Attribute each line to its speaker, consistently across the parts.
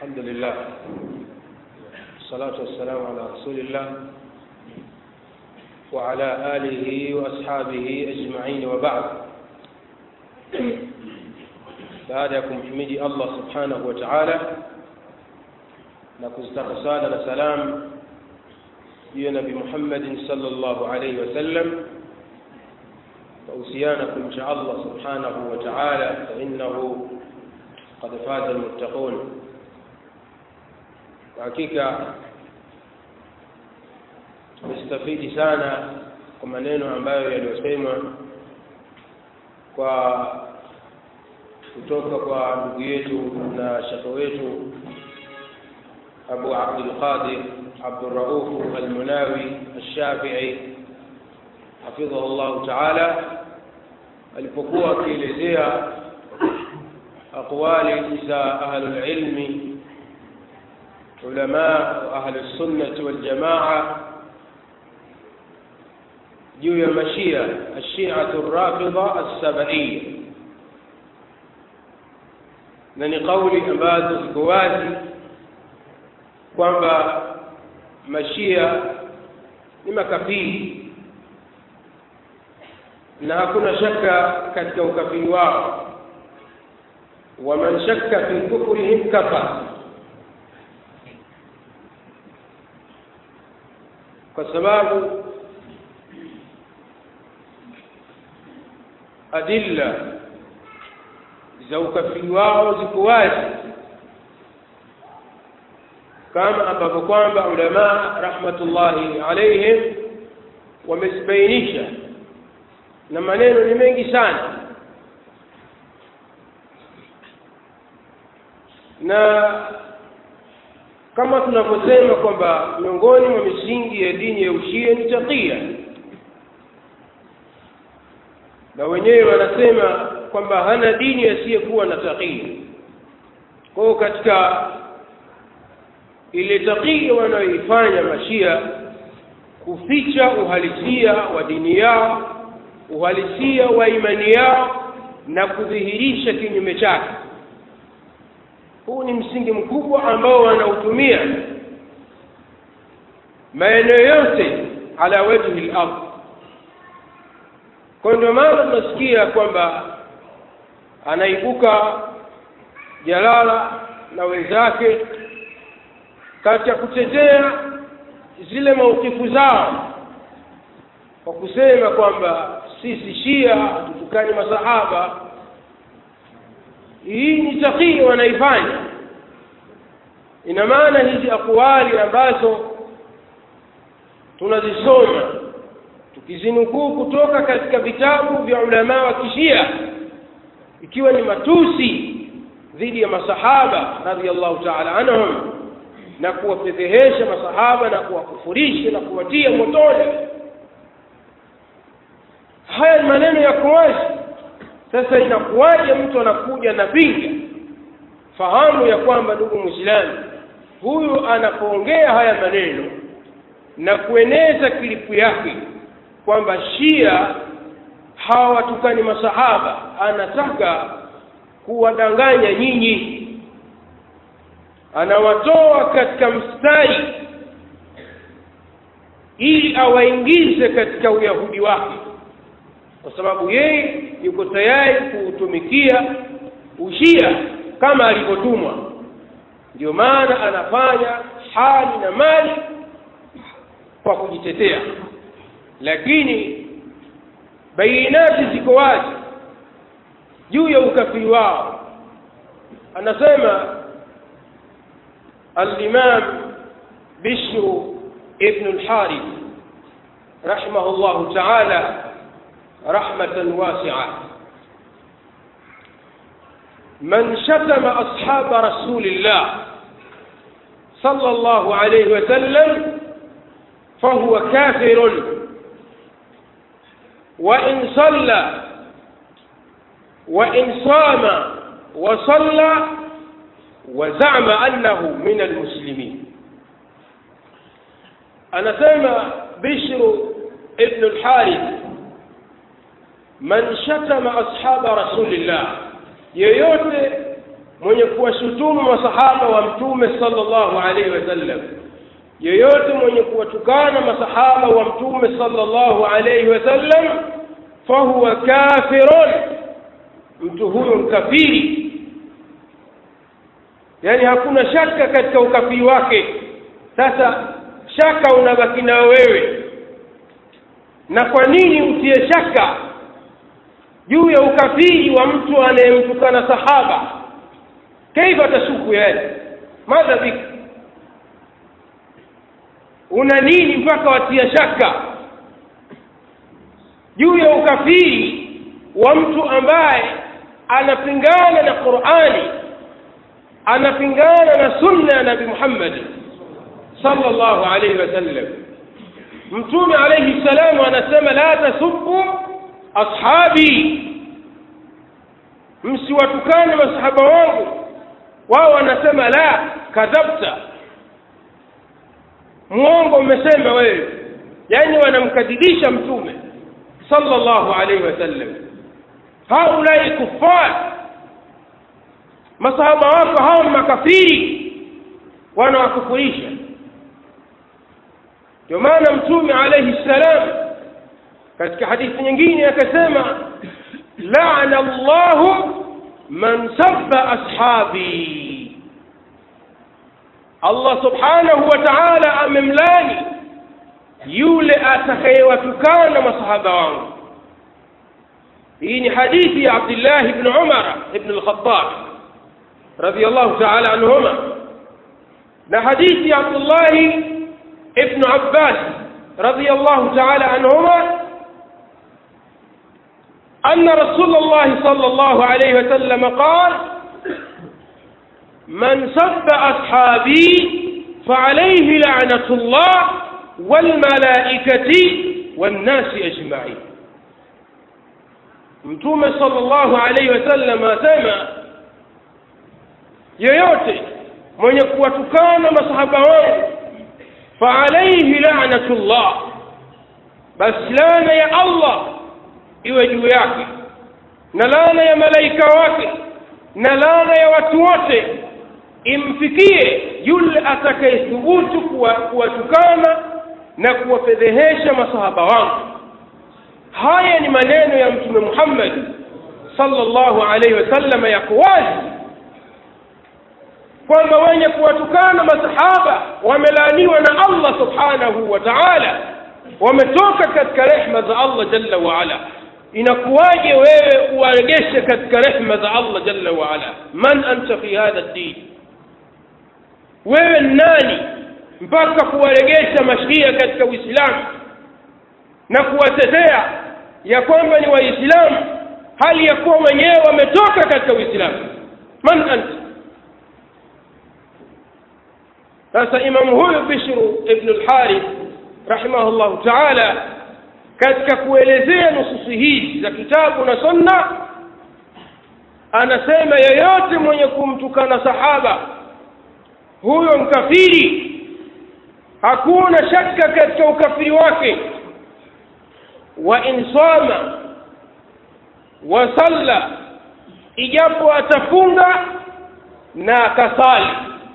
Speaker 1: الحمد لله والصلاة والسلام على رسول الله وعلى آله وأصحابه أجمعين وبعد baada ya kumhimidi allah subhanahu wa taala na kuzitaka sala na salam juu ya nabi muhammadin salllahu alaihi wasallam wahusiana kumcha allah subhanahu wa taala fainahu qad faza lmuttaqun kwa hakika tumestafidi sana kwa maneno ambayo yaliyosemwa kwa kutoka kwa ndugu yetu na shekhe wetu abu abdulqadir abduraufu almunawi alshafii hafidhahu llahu taala alipokuwa akielezea aqwali za ahlulilmi ulamaa wa ahlusunnati waljamaa juu ya mashia alshiatu rafidha alsabaiya na ni kauli ambazo ziko wazi kwamba mashia ni makafiri na hakuna shaka katika ukafiri wao waman shakka fi kufrihim kafar kwa sababu adilla za ukafiri wao ziko wazi kama ambavyo kwamba ulamaa rahmatullahi alaihim wamezibainisha na maneno ni mengi sana na kama tunavyosema kwamba miongoni mwa misingi ya dini ya ushia ni takia na wenyewe wanasema kwamba hana dini asiyekuwa na takia kwa hiyo katika ile takia wanayoifanya mashia kuficha uhalisia wa dini yao uhalisia wa imani yao na kudhihirisha kinyume chake huu ni msingi mkubwa ambao wanautumia maeneo yote ala wajhi lard kwa ndio maana tunasikia kwamba anaibuka jalala na wenzake katika kutetea zile maukifu zao kwa kusema kwamba sisi shia hatutukani masahaba hii ni takia wanaifanya ina maana hizi akwali ambazo tunazisoma tukizinukuu kutoka katika vitabu vya ulamaa wa kishia ikiwa ni matusi dhidi ya masahaba radhiallahu taala anhum na kuwafedhehesha masahaba na kuwakufurisha na kuwatia motoni haya ni maneno ya kuwazi sasa inakuwaje mtu anakuja na pinga fahamu ya kwamba ndugu mwislamu huyu anapoongea haya maneno na kueneza kilipu yake kwamba shia hawatukani masahaba anataka kuwadanganya nyinyi anawatoa katika mstari ili awaingize katika uyahudi wake kwa sababu yeye yuko tayari kuutumikia ushia kama alivyotumwa ndio maana anafanya hali na mali kwa kujitetea lakini bainati ziko wazi juu ya ukafiri wao anasema الإمام بشر ابن الحارث رحمه الله تعالى رحمة واسعة من شتم أصحاب رسول الله صلى الله عليه وسلم فهو كافر وإن صلى وإن صام وصلى وزعم أنه من المسلمين أنا سمع بشر ابن الحارث من شتم أصحاب رسول الله yeyote mwenye kuwashutumu masahaba wa mtume sallallahu alaihi wasallam yeyote mwenye kuwatukana masahaba wa mtume sallallahu alaihi wasallam fahuwa kafirun mtu huyo mkafiri yaani hakuna shaka katika ukafiri wake sasa shaka unabaki nao wewe na kwa nini utie shaka juu ya ukafiri wa mtu anayemtukana sahaba kaifa tashuku yani madha bik una nini mpaka watia shaka juu ya ukafiri wa mtu ambaye anapingana na qurani anapingana na sunna ya nabi muhammadi sallallahu alaihi wasallam mtume alaihi salamu anasema la tasubbu ashabi msiwatukane masahaba wangu wao wanasema la kadhabta mwongo umesema wewe yaani wanamkadhibisha mtume sallallahu alaihi wasallam haulai kuffar masahaba wako hao ni makafiri wanawakufurisha ndio maana mtume alaihi ssalam katika hadithi nyingine akasema lana llahu man sabba ashabi allah subhanahu wa taala amemlani yule atakayewatukana masahaba wangu hii ni hadithi ya abdillahi bni umara ibn lkhatab radiallahu taala anhuma na hadithi ya abdullahi ibnu abbas radiallahu taala anhuma أن رسول الله صلى الله عليه وسلم قال من سب أصحابي فعليه لعنة الله والملائكة والناس أجمعين mtume sallallahu alaihi wasallam asema yeyote mwenye kuwatukana masahaba wangu faalaihi lanatullah basi laana ya allah iwe juu yake na laana ya malaika wake na laana ya watu wote imfikie yule atakayethubutu kuwatukana na kuwafedhehesha masahaba wangu haya ni maneno ya mtume muhammad sallallahu alaihi wasallam yako wazi kwamba wenye kuwatukana masahaba wamelaaniwa na allah subhanahu wa taala wametoka katika rehma za allah jalla waala inakuwaje wewe uwaregeshe katika rehma za allah jalla waala man anta fi hadha ddin wewe ni nani mpaka kuwaregesha mashia katika uislamu na kuwatetea ya kwamba ni waislamu hali ya kuwa wenyewe wametoka katika uislamu man anta sasa imamu huyu bishru ibnu lharith rahimahullahu taala katika kuelezea nususi hizi za kitabu na sunna anasema yeyote mwenye kumtukana sahaba huyo mkafiri hakuna shaka katika ukafiri wake wa in sama wa salla ijapo atafunga na akasali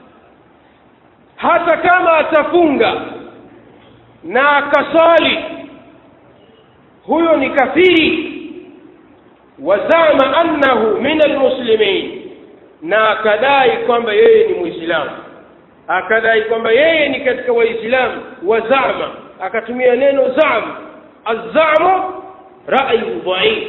Speaker 1: hata kama atafunga na akasali huyo ni kafiri wazama annahu min almuslimin na akadai kwamba yeye ni muislamu akadai kwamba yeye ni katika waislamu wazama akatumia neno zam azamu rayu dhaif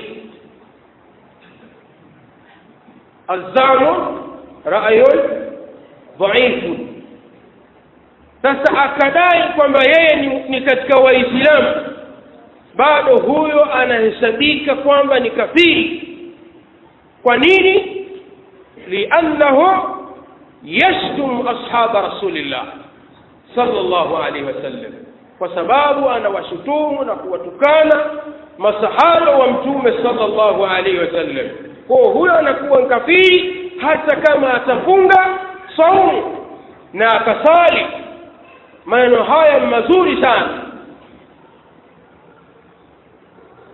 Speaker 1: azamu rayun dhaifu sasa akadai kwamba yeye ni, ni katika waislamu bado huyo anahesabika kwamba ni kafiri kwa nini liannahu yashtum ashaba rasulillah sallallahu alaihi wasallam kwa sababu anawashutumu na kuwatukana masahaba wa mtume sallallahu alaihi wasallam kwa huyo anakuwa kafiri hata kama atafunga saumu na akasali maneno haya mazuri sana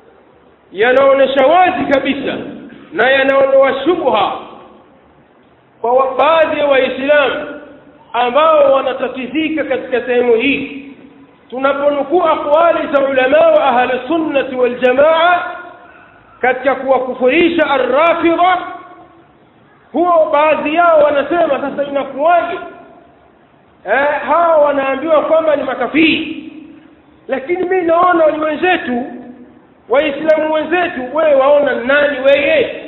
Speaker 1: yanaonyesha wazi kabisa na yanaondoa shubha kwa wa- baadhi ya waislamu ambao wanatatizika katika sehemu hii tunaponukuu aqwali za ulamaa wa ahli sunnati waljamaa katika kuwakufurisha arrafidha huo baadhi yao wanasema sasa inakuwaje eh, hawa wanaambiwa kwamba ni makafiri lakini mi naona ni wenzetu waislamu wenzetu wewe waona ni nani weye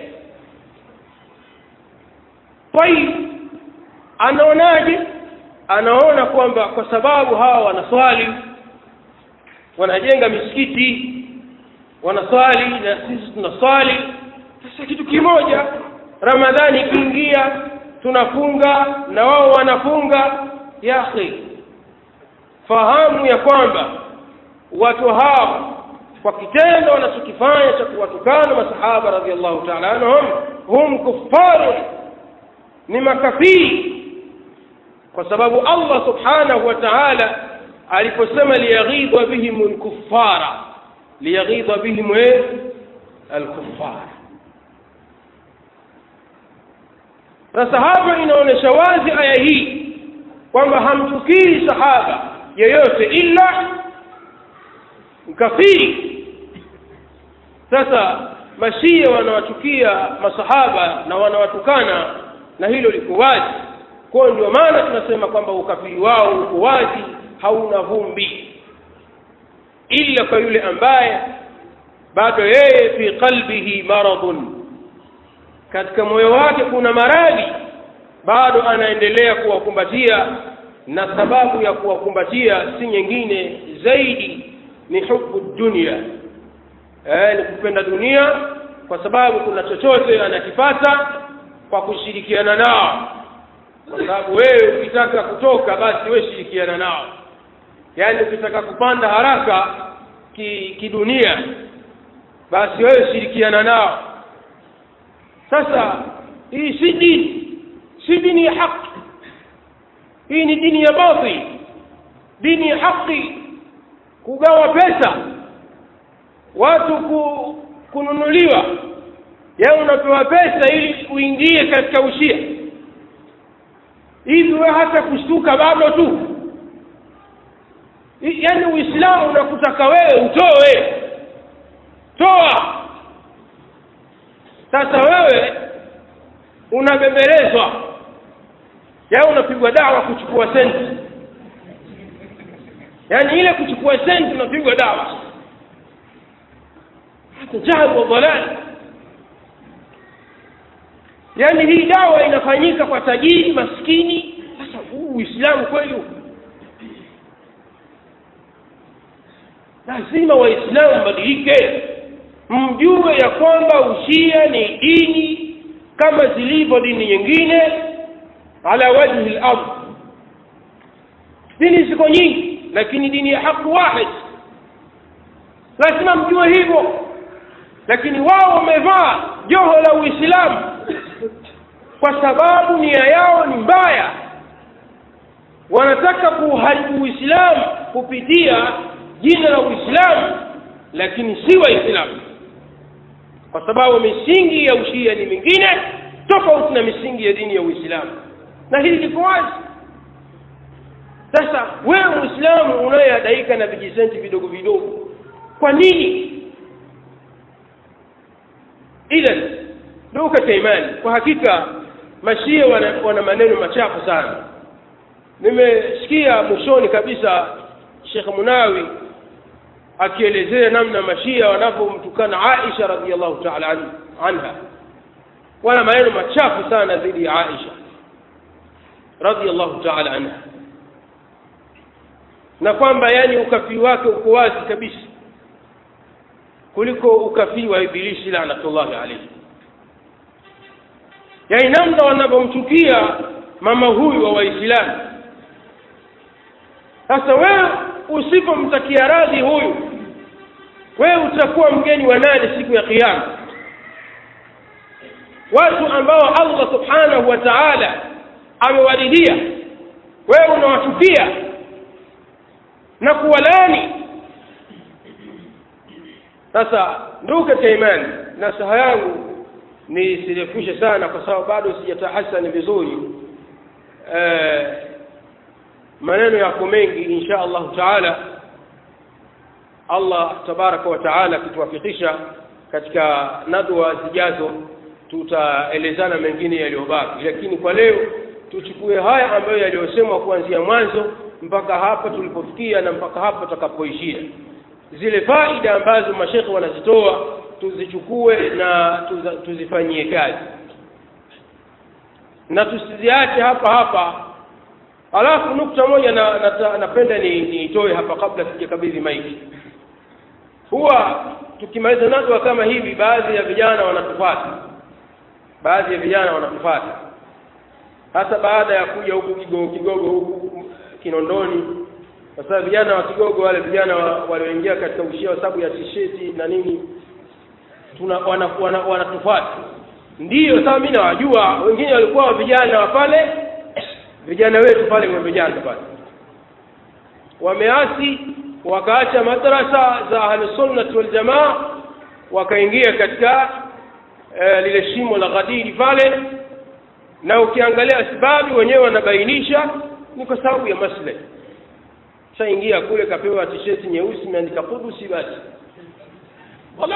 Speaker 1: tayib anaonaje anaona kwamba kwa sababu hawa wanaswali wanajenga misikiti wanaswali na sisi tunaswali sasa kitu kimoja ramadhani ikiingia tunafunga na wao wanafunga ya akhi fahamu ya kwamba watu hawa kwa kitendo wanachokifanya cha kuwatukana masahaba radhiallahu taala anhum hum kuffarun ni makafiri kwa sababu allah subhanahu wa taala aliposema liyaghidha bihim lkuffara liyaghidha bihim eh, alkuffara sasa hapa inaonyesha wazi aya hii kwamba hamchukii sahaba yeyote ila mkafiri sasa mashia wanawachukia masahaba na wanawatukana na hilo liko wazi kwayo ndio maana tunasema kwamba ukafiri wao uko wazi hauna vumbi ila kwa yule ambaye bado yeye fi qalbihi maradun katika moyo wake kuna maradhi bado anaendelea kuwakumbatia na sababu ya kuwakumbatia si nyingine zaidi ni hubu dunia eh, ni kupenda dunia kwa sababu kuna chochote anakipata kwa kushirikiana nao kwa sababu wewe ukitaka kutoka basi wewe shirikiana nao yaani ukitaka kupanda haraka ki- kidunia basi wewe shirikiana nao sasa hii si dini si dini ya haki hii ni dini ya batil dini ya haki kugawa pesa watu ku, kununuliwa yaani unapewa pesa ili uingie katika ushia hivi wewe hata kushtuka bado tu I- yaani uislamu unakutaka wewe utoe toa sasa wewe unabembelezwa yaani unapigwa dawa kuchukua senti yaani ile kuchukua senti unapigwa dawa hata jahal wa dhalal yaani hii dawa inafanyika kwa tajiri maskini sasa huu uislamu kweli huu? lazima waislamu mbadilike mjue ya kwamba ushia ni dini kama zilivyo dini nyingine ala wajhi lard dini ziko nyingi lakini dini ya haki wahid lazima mjue hivyo lakini wao wamevaa joho la uislamu kwa sababu nia yao ni mbaya wanataka kuuharibu uislamu kupitia jina la uislamu lakini si waislamu kwa sababu misingi ya ushia ni mingine tofauti na misingi ya dini ya uislamu na hili liko wazi sasa wewe muislamu unayeadaika na vijisenti vidogo vidogo kwa nini idhan ndugu katika imani kwa hakika mashia wana, wana maneno machafu sana nimesikia mwishoni kabisa shekh munawi akielezea namna mashia wanavyomtukana aisha radiallahu taala an, anha wana maneno machafu sana dhidi ya aisha radiallahu taala anha na kwamba yani ukafiri wake uko wazi kabisa kuliko ukafiri wa ibilisi lanatullahi alaihi yani namna wanavyomchukia mama huyu wa waislamu sasa wewe usipomtakia radhi huyu wewe utakuwa mgeni wa nani siku ya kiyama watu ambao allah subhanahu wa taala amewaridhia wewe unawachukia na kuwalani sasa ndugu katika imani nasaha yangu nisirefushe sana kwa sababu bado sijatahasani vizuri eh, maneno yako mengi insha allahu taala allah tabaraka wa taala akituwafikisha katika nadwa zijazo tutaelezana mengine yaliyobaki lakini kwa leo tuchukue haya ambayo yaliyosemwa kuanzia mwanzo mpaka hapa tulipofikia na mpaka hapa tutakapoishia zile faida ambazo mashekhe wanazitoa tuzichukue na tuza, tuzifanyie kazi na tusiziache hapa hapa alafu nukta moja na, na, napenda niitoe ni hapa kabla sijakabidhi maiki huwa tukimaliza nadwa kama hivi baadhi ya vijana wanatufata baadhi ya vijana wanatufata hasa baada ya kuja huku kigogo kigogo huku kinondoni kwa sababu vijana wa kigogo wale vijana walioingia katika ushia wa sababu ya tisheti na nini tuna wanatufuata wana, wana ndiyo sasa mimi nawajua wengine walikuwa vijana wa pale vijana wetu pale vijana pale wameasi wakaacha madrasa za ahlusunnati waljamaa wakaingia katika e, lile shimo la ghadiri pale na ukiangalia sababu wenyewe wanabainisha ni kwa sababu ya maslahi shaingia kule kapewa tisheti nyeusi imeandika kudusi basi wala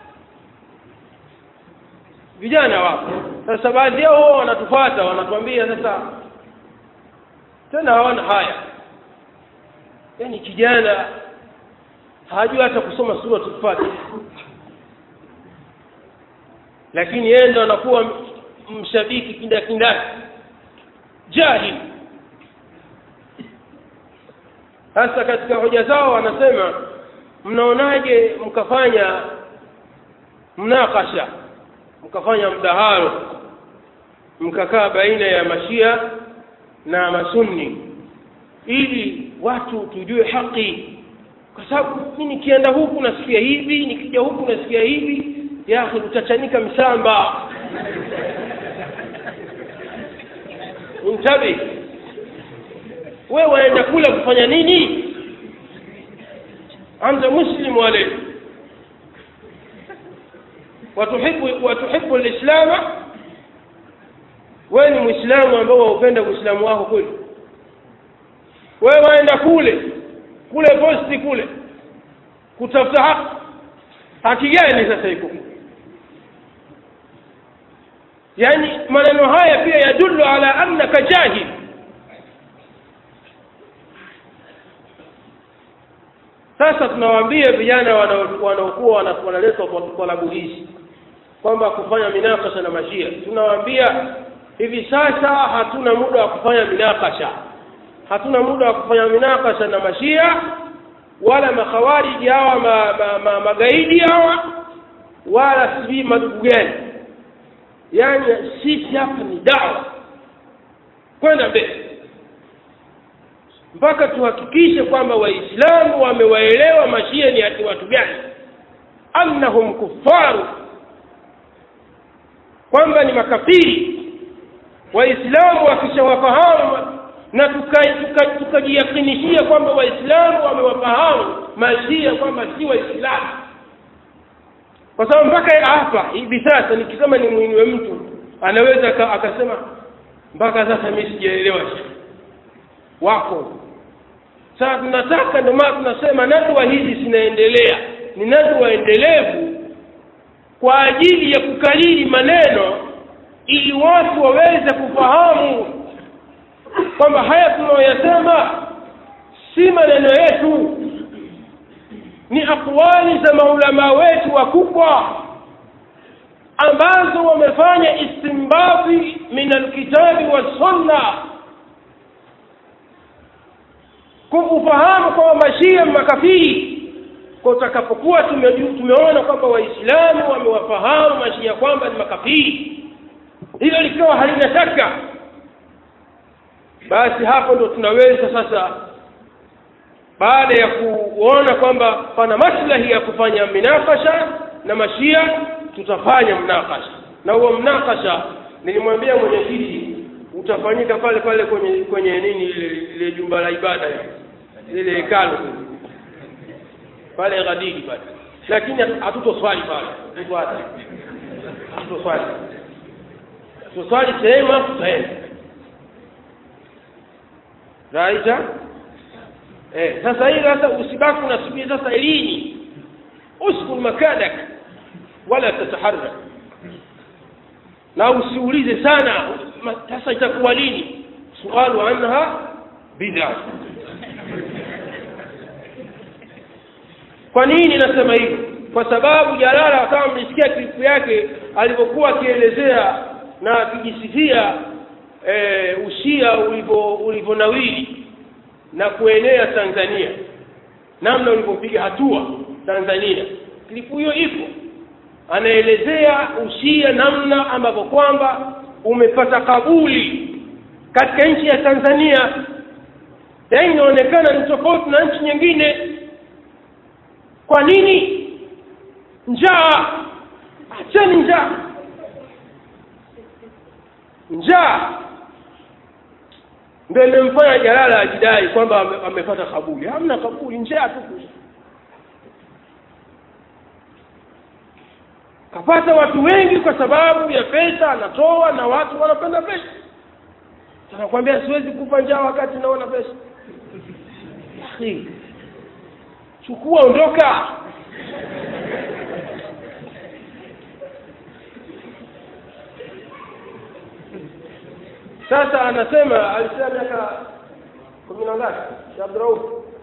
Speaker 1: vijana wapo sasa baadhi yao huwa wanatufuata wanatuambia sasa tena hawana haya yaani kijana hajui hata kusoma suratul fatiha lakini yeye ndo anakuwa mshabiki kindakindaki jahili sasa katika hoja zao wanasema mnaonaje mkafanya mnakasha mkafanya mdahalo mkakaa baina ya mashia na masunni ili watu tujue haki kwa sababu mi nikienda huku nasikia hivi nikija huku nasikia hivi yahi utachanika msamba intabi wewe waenda kula kufanya nini anta muslim wale watuhibu watuhibu lislama wewe ni mwislamu ambao waupenda uislamu wako kweli wewe waenda kule kule posti kule kutafuta haki haki gani sasa iko yaani maneno haya pia yadullu ala annaka jahil sasa tunawaambia vijana wanaokuwa wanaletwa kwa labu hizi kwamba kufanya minakasha na mashia tunawaambia hivi sasa hatuna muda wa kufanya minakasha hatuna muda wa kufanya minakasha na mashia wala makhawariji hawa ma, ma, ma, magaidi hawa wala sijui madugu gani yaani sisi hapa ni dawa kwenda mbele mpaka tuhakikishe kwamba waislamu wamewaelewa mashia ni ati watu gani annahum kuffaru kwamba ni makafiri waislamu wakishawafahamu na tukajiyakinishia tuka, tuka kwamba waislamu wamewafahamu mashia kwamba si waislamu kwa sababu mpaka hapa hivi sasa nikisema ni mwiniwe mtu anaweza akasema mpaka sasa mi sijaelewa wako sasa tunataka ndio maana tunasema nadwa hizi zinaendelea ni nadwa endelevu kwa ajili ya kukariri maneno ili watu waweze kufahamu kwamba haya tunayoyasema si maneno yetu ni akwali za maulamaa wetu wakubwa ambazo wamefanya istimbabi min alkitabi wassunna kufahamu kwamba mashia makafiri kwa utakapokuwa tumeona kwamba waislamu wamewafahamu mashia kwamba ni makafiri hilo likiwa halina shaka basi hapo ndo tunaweza sasa baada ya kuona kwamba pana maslahi ya kufanya minakasha na mashia tutafanya mnakasha na huo mnakasha nilimwambia mwenyekiti utafanyika pale pale kwenye kwenye nini ile ile jumba la ibada lile hekalu pale ghadiri pale lakini hatutoswali pale tufuate hatoswali tuswali sehemu afu tutaenda raita eh, sasa hii sasa usibaki unasubiri sasa lini uskun makadak wala tataharrak na usiulize sana ma- sasa itakuwa lini sualu anha bid'a kwa nini nasema hivyo kwa sababu jalala kama mlisikia klipu yake alivyokuwa akielezea na akijisifia e, ushia ulivyo ulivyonawiri na kuenea tanzania namna ulivyopiga hatua tanzania klipu hiyo ipo anaelezea ushia namna ambavyo kwamba umepata kabuli katika nchi ya tanzania na hii inaonekana ni tofauti na nchi nyingine kwa nini njaa acheni njaa njaa ndio imemfanya jalala ajidai kwamba ame- amepata kabuli hamna kabuli njaa tu kapata watu wengi kwa sababu ya pesa anatoa na watu wanapenda pesa anakwambia siwezi kufa njaa wakati naona pesa Akhi, chukua ondoka sasa anasema alisema miaka kumi na ngapi Sheikh Abdurauf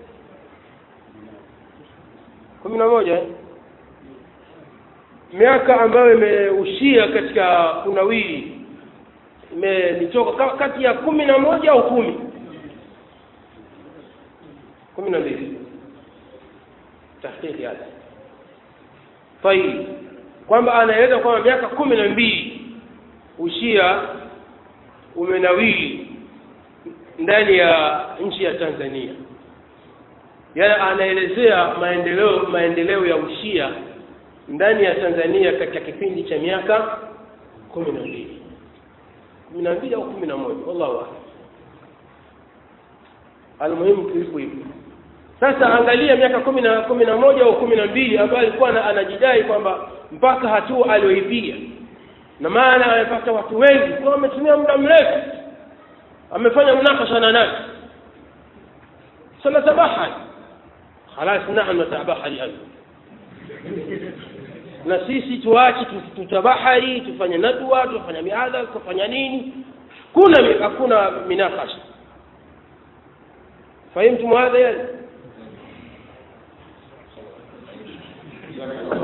Speaker 1: kumi na moja eh? miaka ambayo imeushia katika kunawiri imenitoka ka- kati ya kumi na moja au kumi kumi na mbili tahqiqi hada tayib kwamba anaeleza kwamba miaka kumi na mbili ushia umenawiri ndani ya nchi ya Tanzania yaani anaelezea maendeleo maendeleo ya ushia ndani ya Tanzania katika kipindi cha miaka kumi na mbili kumi na mbili au kumi na moja wallahu a'lam almuhimu kilipo hivyo sasa angalia miaka kumi na kumi na moja au kumi na mbili ambayo alikuwa ana- anajidai kwamba mpaka hatua aliyoipiga na maana amepata watu wengi kwa ametumia muda mrefu amefanya mnakasha na nani sanatabahari khalas nahnu natabahari anu na sisi tuache tu- tutabahari tufanye nadwa tufanye miadha tufanya nini kuna mi- hakuna minakasha fahimtum hadha yani